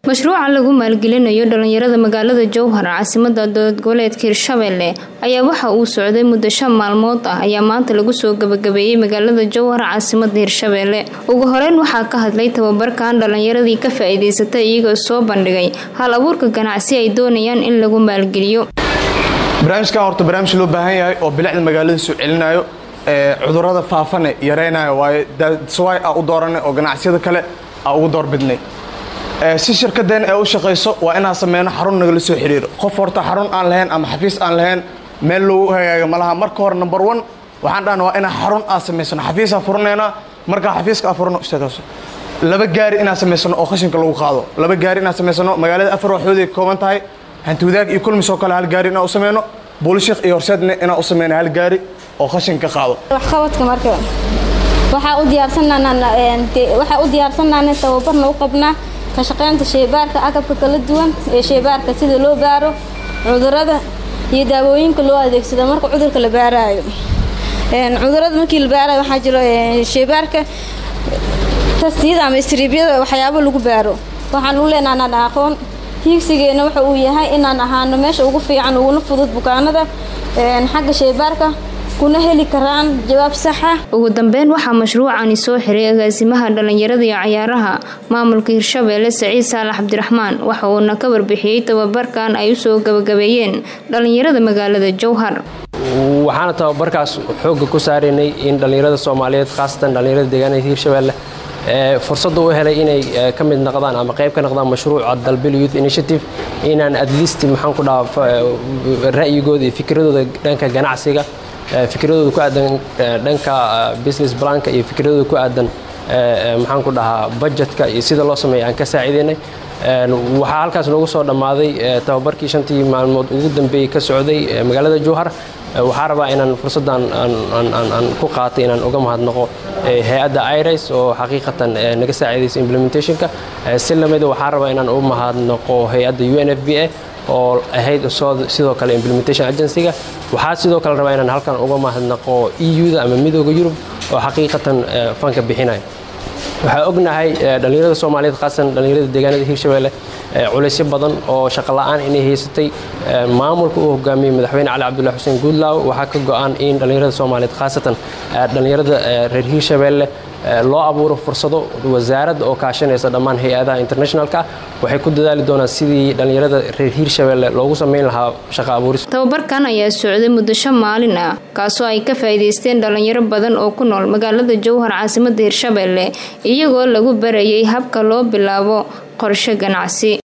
mashruuca lagu maalgelinayo dhalinyarada magaalada jowhar caasimada dowlad goboleedka hirshabelle ayaa waxa uu socday muddo shan maalmood ah ayaa maanta lagu soo gabagabeeyey magaalada jowhar caasimada hirshabelle ugu horeyn waxaa ka hadlay tababarkan dhalinyaradii ka faa-iideysatay iyagoo soo bandhigay hal abuurka ganacsi ay doonayaan in lagu maalgeliyo barnaamijkan horta barnaamij loo baahan yahay oo bilicda magaalada soo celinayo cudurada faafane yaraynayo waayo daswaay a u dooranay oo ganacsiyada kale a ugu doorbidnay si shirkadeen ee u shaqayso waa inaan sameyno xarun nagala soo xiriiro qof horta xarun aan lahayn ama xafiis aan lahayn meel loogu hagaaga malaha marka hore number one waxaan dhahna waa inaan xarun aan samaysano xafiisaan furanaynaa markaa xafiiska aan furano istaagas laba gaari inaan samaysano oo qashinka lagu qaado laba gaari inaan samaysano magaalada afar waxooday ka kooban tahay hantiwadaag iyo kulmis oo kale hal gaari inaan u sameyno buulishik iyo horseedna inaan u sameyno hal gaari oo qashinka qaado waxqabadka marka waxaa u diyaarsanwaxaa u diyaarsannaana tababarna u qabnaa ka shaqaynta sheybaarka agabka kala duwan ee sheybaarka sida loo baaro cudurada iyo daawooyinka loo adeegsado marka cudurka la baaraayo cudurada markii la baarayo waxaa jiro sheybaarka tastiyada ama istriibyada waxyaabo lagu baaro waxaan u leenaha inaan aqoon hiigsigeena waxa uu yahay inaan ahaano meesha ugu fiican uguna fudud bukaanada xagga sheybaarka kuna heli karaan jawaab saxa ugu dambeyn waxaa mashruucani soo xiray agaasimaha dhalinyarada iyo cayaaraha maamulka hirshabelle saciid saalax cabdiraxmaan waxa uuna ka warbixiyey tababarkan ay usoo gabagabeeyeen dhalinyarada magaalada jowhar waxaana tababarkaas xoogga ku saaraynay in dhallinyarada soomaaliyeed khaasatan dhallinyarada deegaanada hirshabelle fursadda u helay inay ka mid noqdaan ama qayb ka noqdaan mashruuca dalbil youth initiative inaan adlisti maxaan ku dhaha ra'yigooda iyo fikradooda dhanka ganacsiga fikradooda ku aadan dhanka business planka iyo fikradooda ku aadan maxaan ku dhahaa budgetka iyo sida loo sameeya aan ka saaciidaynay waxaa halkaas noogu soo dhammaaday tababarkii shantii maalmood ugu dambeeyey ka socday magaalada jowhar waxaa rabaa inaan fursaddan aan ku qaatay inaan uga mahadnaqo hay-adda iris oo xaqiiqatan naga saaciidaysa implementationka si lamida waxaa rabaa inaan u mahadnaqo hay-adda u n f b a oo ahayd sidoo kale implementation agencyga waxaa sidoo kale rabaa inaan halkan uga mahadnaqo eu-da ama midooda yurub oo xaqiiqatan fanka bixinaya waxaa ognahay dhallinyarada soomaaliyeed khaasan dhallinyarada deegaanada hirshabelle culaysyo badan oo shaqola'aan inay haysatay maamulka uu hogaamiyey madaxweyne cali cabdullahi xuseen guudlaaw waxaa ka go-an in dhallinyarada soomaaliyeed khaasatan dhallinyarada reer hirshabelle loo abuuro fursado wasaaradda oo kaashanaysa dhammaan hay-adaha internationalka waxay ku dadaali doonaan sidii dhallinyarada reer hiirshabelle loogu sameyn lahaa shaqa abuuris tababarkan ayaa socday muddo shan maalin ah kaasoo ay ka faa'iidaysteen dhalinyaro badan oo ku nool magaalada jowhar caasimada hirshabelle iyagoo lagu barayay habka loo bilaabo qorshe ganacsi